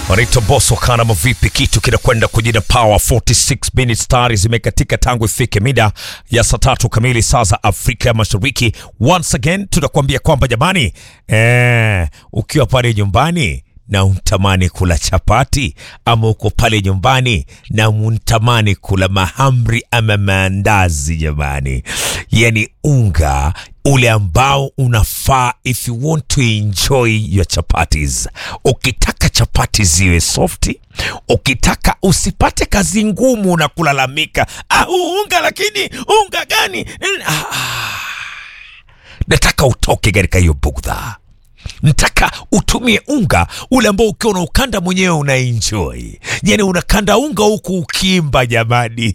Rito Bosso kana mavipi, kitu kinakwenda kujina power 46 minutes tayari zimekatika tangu ifike mida ya saa tatu kamili saa za Afrika ya Mashariki. Once again tunakuambia kwamba jamani, eh, ukiwa pale nyumbani na untamani kula chapati ama uko pale nyumbani na untamani kula mahamri ama maandazi, jamani, yani unga ule ambao unafaa if you want to enjoy your chapatis. Ukitaka chapati ziwe softi, ukitaka usipate kazi ngumu na kulalamika ah, huu unga lakini unga gani? Ah, ah. Nataka utoke katika hiyo bugdha nataka utumie unga ule ambao ukiwa na ukanda mwenyewe unaenjoy, yani unakanda unga huku ukimba, jamani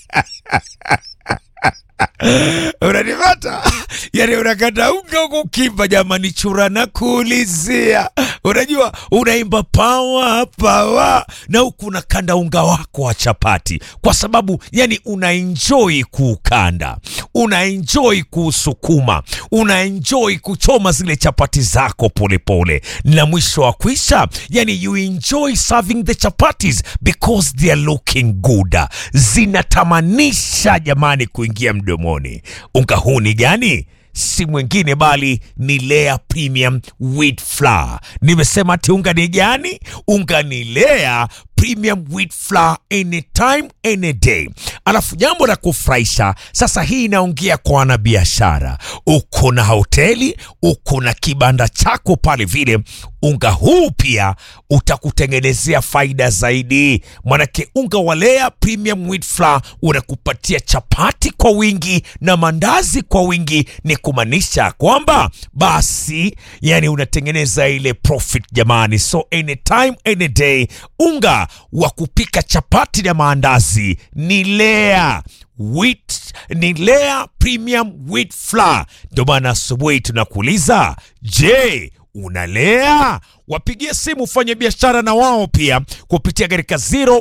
unanipata? Yani unakanda unga huku ukimba, jamani, chura na kuulizia, unajua unaimba pawa pawa na huku unakanda unga wako wa chapati, kwa sababu yani unaenjoy kuukanda, unaenjoy kuusukuma, unaenjoy kuchoma zile chapati zako polepole, na mwisho wa kwisha, yani you enjoy serving the chapatis because they are looking good, zinatamanisha jamani kuingia mdomoni. Unga huu ni gani? si mwingine bali ni Lea Premium Wheat Flour. Nimesema ati unga ni gani? Unga ni Lea Premium Wheat Flour anytime any day. Alafu jambo la kufurahisha sasa, hii inaongea kwa wanabiashara. Uko na hoteli, uko na kibanda chako pale vile, unga huu pia utakutengenezea faida zaidi, manake unga wa Lea Premium Wheat Flour unakupatia chapati kwa wingi na mandazi kwa wingi. Ni kumaanisha kwamba basi, yani unatengeneza ile profit jamani. So anytime any day, unga wa kupika chapati na maandazi ni Lea wheat, ni Lea Premium Wheat Flour. Ndio maana asubuhi tunakuuliza, je, unalea? Wapigie simu fanya biashara na wao pia kupitia katika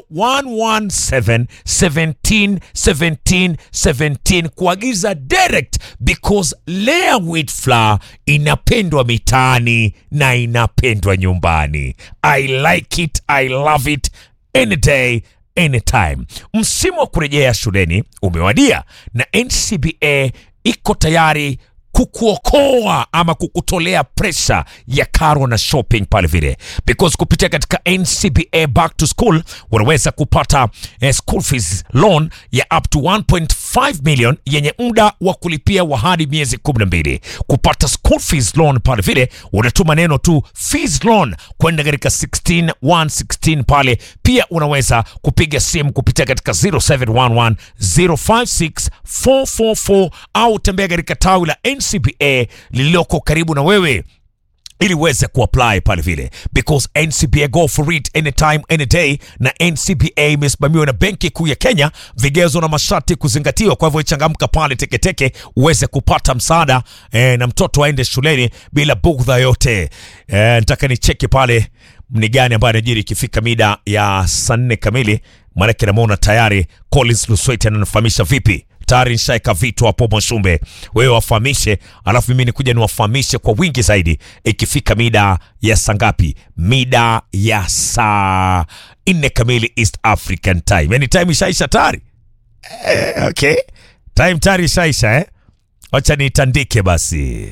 0117 17 17 17 kuagiza direct because Lea Wheat Flour inapendwa mitaani na inapendwa nyumbani. I like it, I love it any day anytime. Msimu wa kurejea shuleni umewadia na NCBA iko tayari kukuokoa ama kukutolea presha ya karo na shopping pale vile, because kupitia katika NCBA back to school unaweza kupata eh, school fees loan ya up to 1.5 million yenye muda wa kulipia wa hadi miezi 12. Kupata school fees loan pale vile unatuma neno tu fees loan kwenda katika 16116 pale. Pia unaweza kupiga simu kupitia katika 0711 056 444 au tembea katika tawi la NCBA lililoko karibu na wewe ili uweze kuapply pale vile, because NCBA go for it anytime any day, na NCBA imesimamiwa na Benki Kuu ya Kenya, vigezo na masharti kuzingatiwa. Kwa hivyo changamka pale teketeke uweze kupata msaada eh, na mtoto aende shuleni bila bugdha yote. Eh, nataka nicheki pale ni gani ambayo anajiri ikifika mida ya saa nne kamili, maanake namwona tayari Collins Lusweti ananifahamisha vipi tayari nishaeka vitu hapo Mwashumbe, wewe wafahamishe, alafu mimi nikuja niwafahamishe kwa wingi zaidi ikifika mida ya saa ngapi? Mida ya saa nne kamili East African Time, yani time ishaisha tayari eh, okay. Time tayari ishaisha eh? Wacha nitandike basi.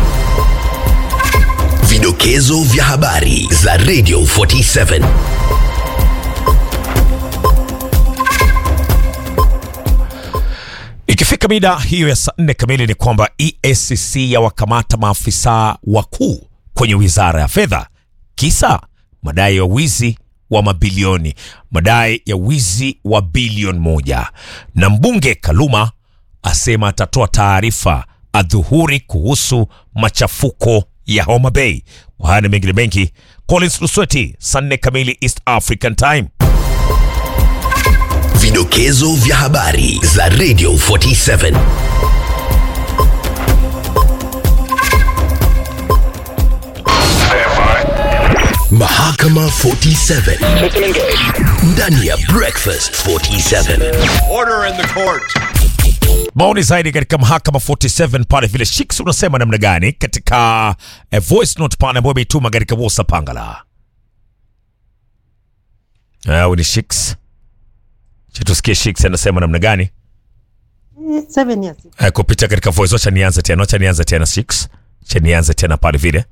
Vidokezo vya habari za Radio 47. Ikifika mida hiyo ya saa nne kamili ni kwamba EACC yawakamata maafisa wakuu kwenye wizara ya fedha, kisa madai ya wizi wa mabilioni, madai ya wizi wa bilioni moja. Na mbunge Kaluma asema atatoa taarifa adhuhuri kuhusu machafuko ya Homa Bay. Kwa haya na mengine mengi, Collins Lusweti, saa nne kamili East African Time. Vidokezo vya habari za Radio 47. Mahakama 47 ndani ya Breakfast 47. Order in the court. maoni zaidi katika mahakama 47 pale vile Shiks unasema namna gani katika eh, voice note pale ambayo imeituma katika WhatsApp Pangala. au ni Shiks? Cha tusikie Shiks anasema namna gani? Eh, seven years. Eh, kupitia katika voice. Wacha nianze tena, wacha nianze tena Shiks, cha nianze tena pale vile.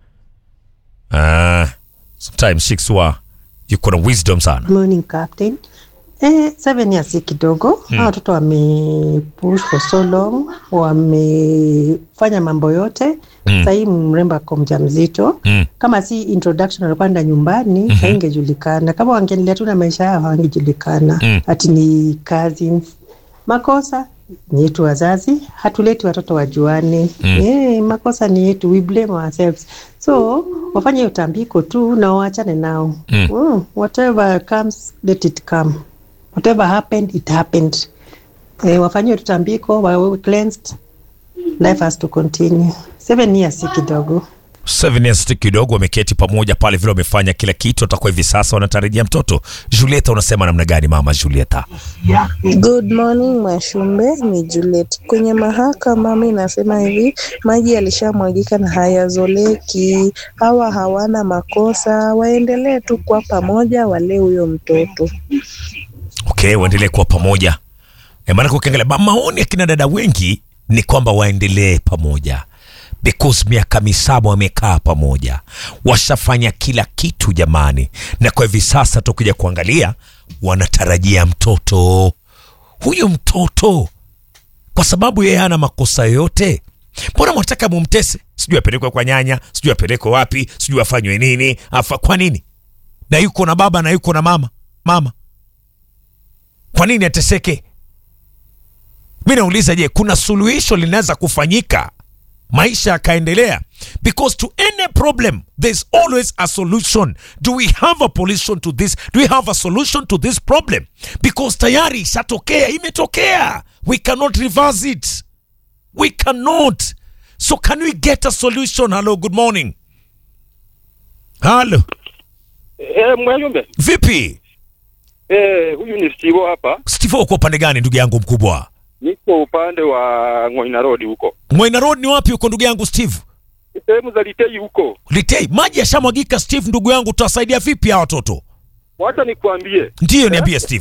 Ah, sometimes Shiks wa yuko na wisdom sana. Morning captain. Eh, seven years si kidogo. Hawa watoto wamepush for so long, wamefanya mambo yote. Mm. Sahii mrembo ako mjamzito. Mm. Kama si introduction alipanda nyumbani, mm ingejulikana. Kama wangeendelea tu na maisha yao hawangejulikana. Mm. Ati ni cousins. Makosa ni yetu wazazi, hatuleti watoto wajuane. Mm. Eh, makosa ni yetu, we blame ourselves. So wafanye hiyo tambiko tu na waachane nao. Mm. Mm, whatever comes let it come. Whatever happened it happened. Eh, wafanye hiyo tambiko, wawe cleansed. Life has to continue. Seven years si kidogo. Seven years tu kidogo, wameketi pamoja pale vile, wamefanya kila kitu, atakuwa hivi sasa wanatarajia mtoto. Julieta, unasema namna gani mama Julieta? Good morning Mwashumbe, ni Juliet. Kwenye mahakama mi nasema hivi, maji yalishamwagika na hayazoleki. Hawa hawana makosa, waendelee tu kwa pamoja, walee huyo mtoto. Okay, waendelee kuwa pamoja. E, maanake ukiangalia ma- maoni ya kina dada wengi ni kwamba waendelee pamoja because miaka misaba wamekaa pamoja, washafanya kila kitu jamani, na kwa hivi sasa tukija kuangalia wanatarajia mtoto. Huyu mtoto kwa sababu yeye hana makosa yoyote, mbona mwataka mumtese? Sijui apelekwe kwa nyanya, sijui apelekwe wapi, sijui afanywe nini, afa kwa nini? Na yuko na baba na yuko na mama mama kwa nini ateseke? Mi nauliza, je, kuna suluhisho linaweza kufanyika maisha yakaendelea? Because to any problem there's always a solution. Do we have a solution to this? Do we have a solution to this problem? Because tayari ishatokea, imetokea. We cannot reverse it. We cannot. So can we get a solution? Hello, good morning. Hello, Eh, Mwajumbe. vipi? Eh, huyu ni Steve hapa. Steve, uko upande gani ndugu yangu mkubwa? Niko upande wa Ngoina Road huko. Mwaina Road ni wapi huko ndugu yangu Steve? Sehemu za Litei huko. Litei, maji yashamwagika Steve, ndugu yangu, tutawasaidia vipi hawa watoto? Wacha nikwambie. Ndiyo, niambie Steve.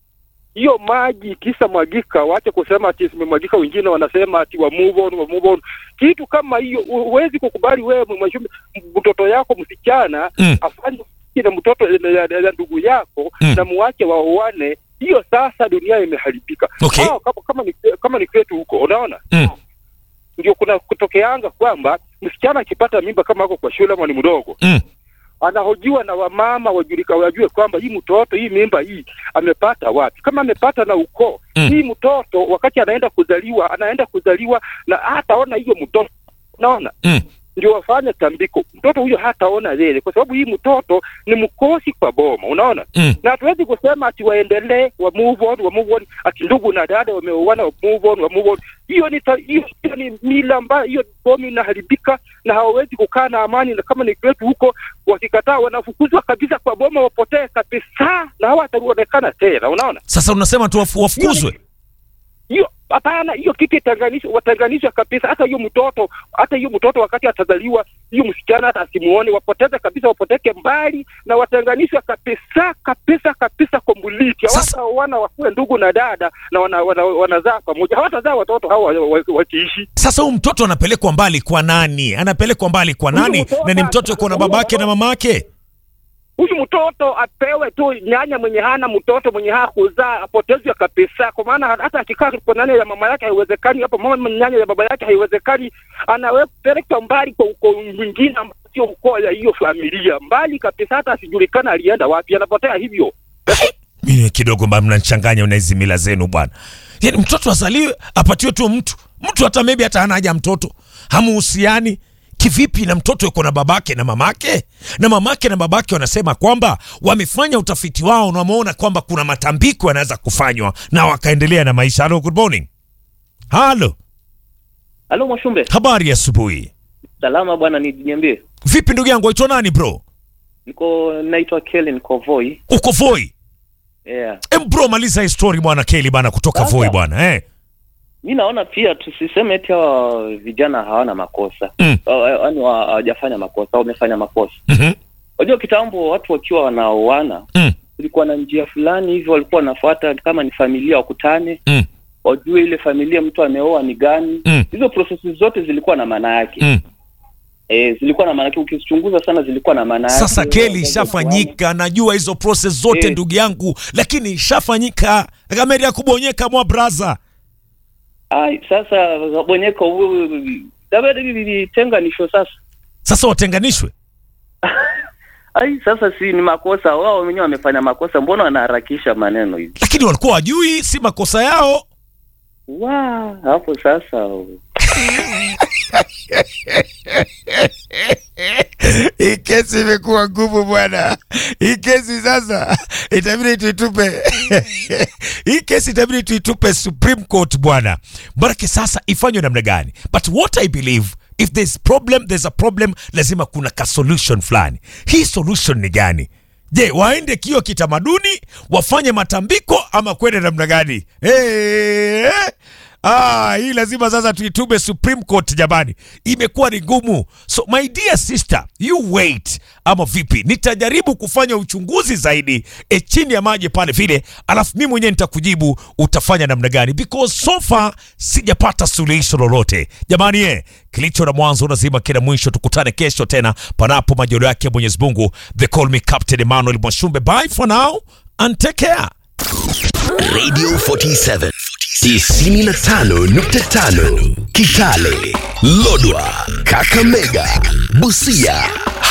Hiyo maji kisa mwagika, wache kusema ati zimemwagika, wengine wanasema ati wa move on, wa move on. Kitu kama hiyo huwezi kukubali wewe Mwajumbe, mtoto yako msichana Mm. afanye na mtoto na- na na ndugu yako Mm. na muache waoane. Hiyo sasa dunia imeharibika. Okay. Hao, kama, kama ni kama ni kwetu huko, unaona? Mm. ndio kuna kutokeanga kwamba msichana akipata mimba kama ako kwa shule ama ni mdogo Mm. anahojiwa na wamama wajulika wajue kwamba hii mtoto hii mimba hii amepata wapi kama amepata na ukoo Mm. hii mtoto wakati anaenda kuzaliwa anaenda kuzaliwa na hataona hiyo mtoto unaona Mm. ndio wafanye tambiko mtoto huyo hataona yeye kwa sababu hii mtoto ni mkosi kwa boma unaona Mm. na hatuwezi kusema ati waendelee wa move on wa move on ati ndugu na dada wameoana wa move on wa move on hiyo ni ta- hiyo hiyo ni mila ambayo hiyo bomi inaharibika na hawawezi kukaa na amani na kama ni kwetu huko wakikataa wanafukuzwa kabisa kwa boma wapotee kabisa na hawataonekana tena unaona Sasa unasema tu wafu- wafukuzwe? hiyo hapana hiyo kitu itanganishwe watanganishwe kabisa hata hiyo mtoto hata hiyo mtoto wakati atazaliwa hiyo msichana hata asimuone wapoteze kabisa wapoteke mbali na watanganishwe kabisa kabisa kabisa komboliti Sasa- hawata wana wakuwe ndugu na dada na wanazaa wana, wanazaa pamoja hawatazaa watoto hawa wa- wa- wakiishi Sasa huyu mtoto anapelekwa mbali kwa nani? Anapelekwa mbali kwa Huyu nani? mtoto- Na ni mtoto yuko na babake na mamake? huyu mtoto apewe tu nyanya mwenye hana mtoto mwenye hakuzaa apotezwe kabisa, kwa maana hata akikaa kwa nyanya ya mama yake haiwezekani, hapo mama nyanya ya baba yake haiwezekani, anawepelekwa mbali kwa ukoo mwingine ambao sio ukoo ya hiyo familia, mbali kabisa, hata asijulikana alienda wapi, anapotea hivyo. Mimi kidogo mbona mnanichanganya na hizi mila zenu bwana. Yaani mtoto azaliwe apatiwe tu mtu. Mtu hata maybe hata hana haja mtoto. Hamuhusiani kivipi na mtoto yuko na babake na mamake? Na mamake na babake wanasema kwamba wamefanya utafiti wao na wameona kwamba kuna matambiko yanaweza kufanywa na wakaendelea na maisha. Hello, good morning. Halo, Halo Mwashumbe, habari ya asubuhi. salama bwana, ni niambie. Vipi ndugu yangu, waitwa nani bro? Niko naitwa Kelly, niko Voi. Uko Voi? Yeah. Em bro, maliza hii story bwana Kelly bana kutoka Sasa. Voi bwana. Eh. Mi naona pia tusiseme eti hawa vijana hawana makosa. Mm. Yaani wa- hawajafanya makosa, wamefanya makosa. Mhm. Unajua kitambo watu wakiwa wanaoana Mm. kulikuwa na njia fulani hivyo walikuwa wanafuata kama ni familia wakutane Mm. wajue ile familia mtu ameoa ni gani Mm. hizo prosesi zote zilikuwa na maana yake Mm. eh, zilikuwa na maana yake ukizichunguza sana zilikuwa na maana yake Sasa keli Wazazi ishafanyika, najua hizo process zote Eh. ndugu yangu, lakini ishafanyika. Kamera ya kubonyeka mwa braza. ai sasa bonyeka dabidi tenganisho sasa Sasa watenganishwe. ai sasa si ni makosa wao wenyewe wamefanya makosa mbona wanaharakisha maneno hivi Lakini walikuwa wajui, si makosa yao. wa hapo sasa Hii kesi imekuwa ngumu bwana. Hii kesi sasa itabidi tuitupe. Hii kesi itabidi tuitupe Supreme Court bwana. Maanake sasa ifanywe namna gani? But what I believe if there's problem there's a problem, lazima kuna ka solution fulani. Hii solution ni gani? Je, waende kio kitamaduni wafanye matambiko ama kwende namna gani? Hey, Ah, hii lazima sasa tuitume Supreme Court jamani, imekuwa ni ngumu. So my dear sister, you wait, ama vipi? Nitajaribu kufanya uchunguzi zaidi e, chini ya maji pale vile, alafu mimi mwenyewe nitakujibu utafanya namna gani, because so far sijapata suluhisho lolote jamani. Eh, kilicho na mwanzo lazima kina mwisho. Tukutane kesho tena, panapo majaliwa yake Mwenyezi Mungu. They call me Captain Emmanuel Mwashumbe. Bye for now and take care. Radio 47 95.5 Kitale, Lodwa, Kakamega, Busia,